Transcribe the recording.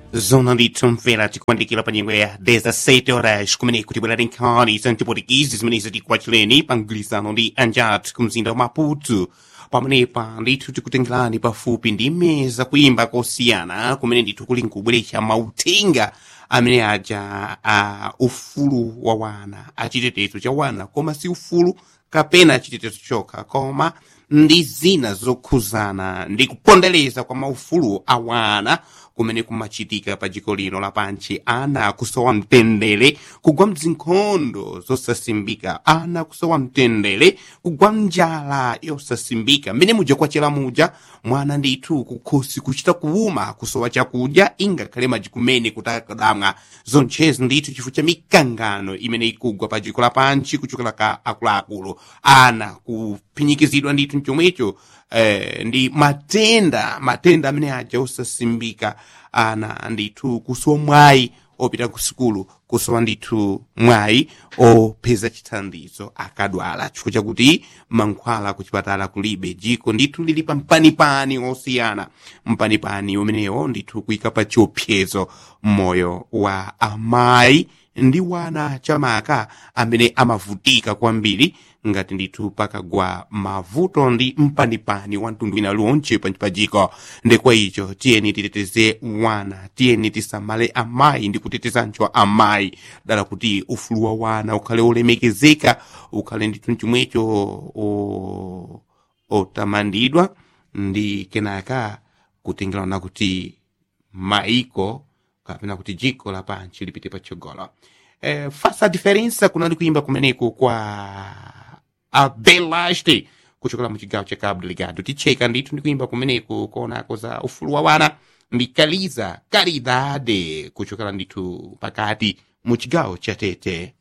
Zona litomvera tikuandikira pa nyengo ya 17 horas kumene kutibwera nkhani za mtipotikizi zimene zitikwachireni pa mgwirizano ndi anjat ku mzinda wa maputo pamenepa ndithu tikutengerani pafupi ndi meza kuimba kosiyana kumene ndithu kuli nkubweretsa mauthenga amene aja a ufulu wa wana achitetezo cha wana koma si ufulu kapena chitetezo chokha koma ndi zina zokhuzana ndi kupondereza kwa maufulu a wana kumene kumachitika pa dziko lino lapansi ana kusowa mtendere kugwa mzinkhondo zosasimbika ana kusowa mtendere kugwa njala yosasimbika mmene muja kwachera muja mwana ndithu kukhosi kuchita kuuma kusowa chakudya ingakhale madzi kumene kutakadamwa zonchezi ndithu chifukwa cha mikangano imene ikugwa pa dziko lapansi kuchokera ka akuluakulu ana kuphinyikizidwa ndithu mchomwecho eh, ndi matenda matenda amene aja osasimbika ana ndithu kusowa mwayi opita ku sukulu kusowa ndithu mwayi opeza chithandizo akadwala chifukwa chakuti mankhwala ku chipatala kulibe jiko ndithu lili pa mpanipani osiyana mpanipani umenewo ndithu kuyika pa chiopsezo moyo wa amayi ndi wana chamaka amene amavutika kwambiri ngati ndithu pakagwa mavuto ndi mpanipani wa mtundu wina liwonche pajiko ndekwa icho tiyeni titeteze wana tiyeni tisamale amayi ndi kutetezancho amayi dala kuti ufulu wa wana ukhale olemekezeka ukhale ndithu mchomwecho o- otamandidwa ndi kenaka kutengerana kuti maiko kapena kuti jiko lapansi lipite patsogolo eh, fasa diferença kunali kuimba kumeneko kwa abelaste kuchokera mu chigawo cha cabo delegado ticheka ndithu ndi kuimba kumeneko konako za ufulu wa wana ndi kaliza caridade kuchokera ndithu pakati mu chigawo cha tete